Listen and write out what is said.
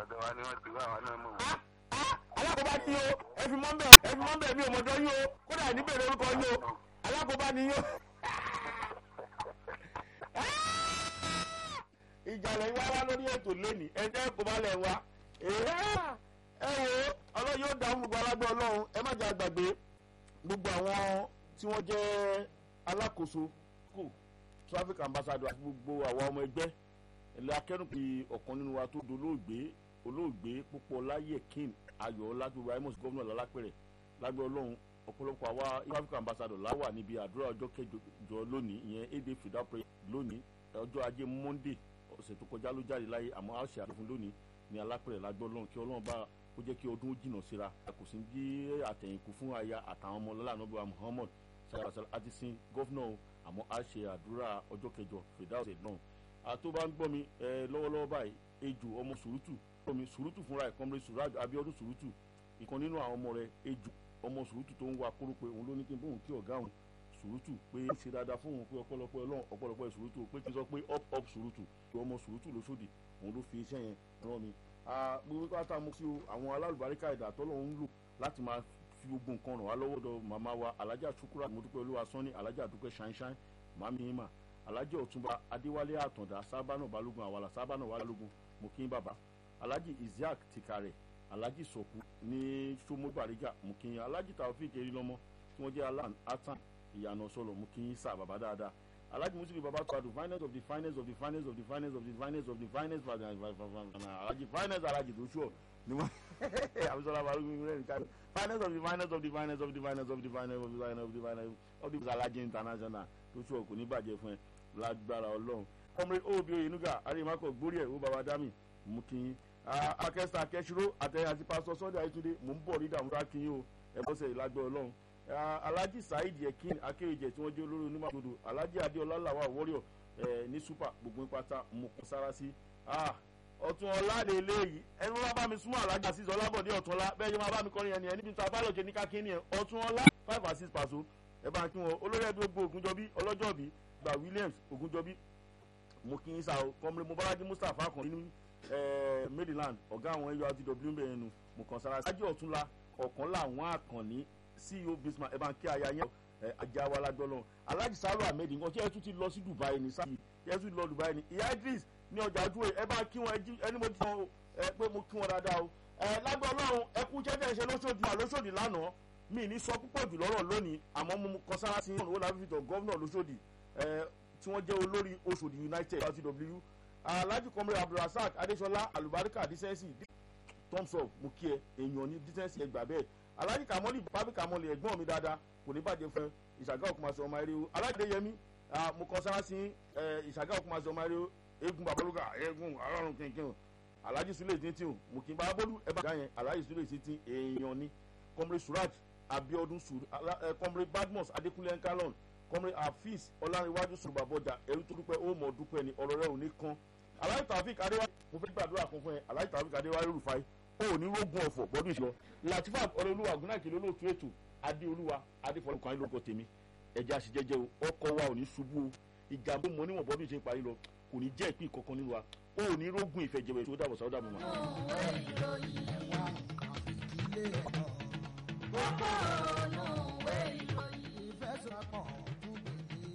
ọ̀dọ̀ wa ni wọ́n ti wá àwọn náà mọ̀. alákòóbá ni yó ẹ fi mọ́ bẹ́ẹ̀ ẹ fi mọ́ bẹ́ẹ̀ mi ò mọ̀dọ́ yó kódà ní bèrè orúkọ yó alákòóbá ni yó. ìjàlẹ̀ wá wá lórí ètò lónìí ẹ jẹ́ kó bá lẹ̀ wá. ẹ wo ọlọ́run yóò dáhùn gbogbo alágbó ọlọ́run ẹ má jẹ́ àgbàgbé gbogbo àwọn tí wọ́n jẹ́ alákòóso kù traffic ambassador àti gbogbo àwọn ọmọ ẹgbẹ́ ẹ̀lẹ́ akẹ́rùpì ọ̀kan nínú wa tó dolóògbé olóògbé púpọ̀ láyé king ayọ̀ lágbègbè amos gómìnà lálápẹ̀rẹ̀ lágbẹ́ ọlọ́run ọ̀pọ̀lọpọ̀ àwa traffic ambassador láwà níbi àdúrà ọjọ́ kẹjọ lónìí ìyẹn èdè fìdá prayer lónìí ọjọ́ ajé monday ọ̀sẹ̀ tó kọjá ló jáde láyé àmọ́ a ṣe àfihàn lónìí ní alápẹ̀rẹ̀ lágbẹ́ ọlọ́run kí ọlọ́run bá kó jẹ́ kí ọdún jìnnà síra kò sí bí àtẹ̀yìnkù fún aya àtàwọn ọmọ lọ́la nàbí wa muhammad sàràsàrà àti sin gọ́fúnà àmọ́ a ṣe àdúrà ọjọ́ kẹjọ fìdá ọ̀sẹ̀ náà àtó bá ń gbọ́ mi lọ́wọ́lọ́wọ́ báyìí ejò ọmọ sùrùtù ọmọ sùrùtù fúnra ẹ̀ kọ́mọdé suraj abiodun sùrùtù ìkan nínú àwọn ọmọ rẹ̀ ejò ọmọ sùrùtù tó ń wa kóró pé òun ló ní kí n bóun kí ọ̀gá òun sùrùtù pé ó ṣe dáadáa fún òun pé ọ̀pọ̀lọpọ̀ ẹlọ́run ọ̀pọ̀lọpọ̀ sùrùtù pé kí n sọ pé up up sùrùtù pé ọmọ sùrùtù lóṣòdì òun ló fi iṣẹ́ yẹn rán mi. gbogbo pátá mo sí o àwọn alálùbáríkà ẹ̀dá tọ́lọ̀ ń lò láti máa fi gbogbo nǹkan ràn wá lọ́wọ́ dọ̀ màmá wa alájà ṣukura mọ́dúpẹ́ olúwa sọ́ni alájà dúpẹ́ ṣáínṣáín màmí ìmà alhaji ọtúnba adéwálé àtàndá sábànà balógun àwàlà sábànà balógun mokin baba alhaji isiaq tìkàrẹ alhaji sọkù ní sọmọ bàrígà mokin alhaji taofik erilọmọ tí wọn jẹ alan atan ìyànà sọlọ mokin sá baba dáadáa alhaji muslim baba tọ́adu finance of the finance of the finance of the finance of the finance of the finance alhaji finance alhaji tó sùọ ni wọn abisola balógun rẹ nìkan finance of the finance of the finance of the finance of the finance of the finance of the finance of the alhaji international tó sùọ kò ní bàjẹ́ fún ẹ lágbára ọlọ́run ọmọdé òbí oyenuga arimakọ gbórí ẹ̀ ó baba dami mú kí yín akẹ́sà akẹ́sìrò àtẹ̀yìn àti pásítọ̀ sunday ayétúndé mò ń bọ̀ rí dààmú ká kí yín o ẹ bọ́sẹ̀ lágbára ọlọ́run alhaji saheed yekin akéwìjẹ tí wọ́n jẹ́ olórí onímọ̀tòdò alhaji adéọlá làwà warrior ní super gbogbo pátá mo kọ́ sára sí ọtún ọlá lè léyìí ẹni wọn bá mi súnmọ́ alhaji asis ọlábọ̀dé ọ̀tún ọlá bẹ́ẹ̀ yẹn máa bá mi kọrin yẹn ni ẹni bí ta bá lọ́jọ́ ní kákínní ẹ̀ ọ̀tún ọlá five and six pàṣọ ẹ bá kí wọn olórí ẹbí gbogbo ògùnjọbí ọlọ́jọ́bí gba williams ogunjọbí mo kí n sa o kọmọlẹ mobalaji mustapha kan nínú maryland ọgá àwọn ẹyọ àti w bẹ̀rẹ̀ nu mo kàn sára sáájú ọ̀túnla ọ̀kan làwọn àkànní ceo bismarck ẹ̀ bá ń kí aya yẹn ajá wa lágbọ́lọ́ alhaji saro ahmed nǹkan tí ẹ tún ti lọ sí dubai ní sáà tí ẹ tún lọ dubai ní ìyá idris ní ọjà àdúrà ẹ bá kí wọn ẹni mo ti sọ ẹ pé mo kí wọn dáadáa o ẹ lágbọ́lọ́run ẹ kú jẹ́jẹ́ ṣe lóṣòdì àlóṣòdì lánàá mi ní sọ púpọ̀ jù lọ́rọ̀ lónìí àmọ́ mo kọ sára sí ìrànwọ́ láfi fi tọ̀ gọ́vnà lóṣòdì tí wọ́n jẹ́ olórí oṣòdì united rtw alhaji kọmọrẹ abdulrasaq adesola alubarika disensi thumbs up mo kí ẹ èèyàn ní disensi ẹgbà bẹ́ẹ̀ alhaji kamoli babi kamoli ẹ̀gbọ́n mi dáadáa kò ní bàjẹ́ fún ìṣàgá òkúmasọ ọmọ eré o alhaji adéyẹmí mo kọ sára sí ìṣàgá òkúmasọ ọmọ eré o eégún babalóga eégún arọrùn kínkín alhaji sule tintin mo kí n bá bólú ẹ bá dá yẹn alhaji sule tintin èèyàn ní kọmọrẹ suraj abiodun sur kọmọrẹ badmus adekunle nkalon kọmọrẹ afis ọlárẹwájú sọrọ bàbọjà ẹrú tó dúpẹ́ ó mọ dúpẹ́ ni ọ̀rọ̀ rẹ̀ ò ní kan aláì tàfíìk adéwájú mo fẹ́ gbàdúrà kan fún ẹ aláì tàfíìk adéwájú rúfáì ó ní rógùn ọ̀fọ̀ bọ́dún ìṣọ́ latifa ọlọ́lúwa gúnáàkì lólóòtú ètò adéolúwa adéfọlùkàn ayé lóko tèmi ẹja sì jẹjẹ o ọkọ wa ò ní ṣubú o ìjàmbá mọ níwọ̀n bọ́dún ìṣe parí lọ kò ní jẹ́ ìpín kankan nínú wa ó ní rógùn ìfẹ̀jẹ̀wẹ̀ tó dàbọ̀ sáwọ́ dàbọ̀ mọ́. Kókó olóò.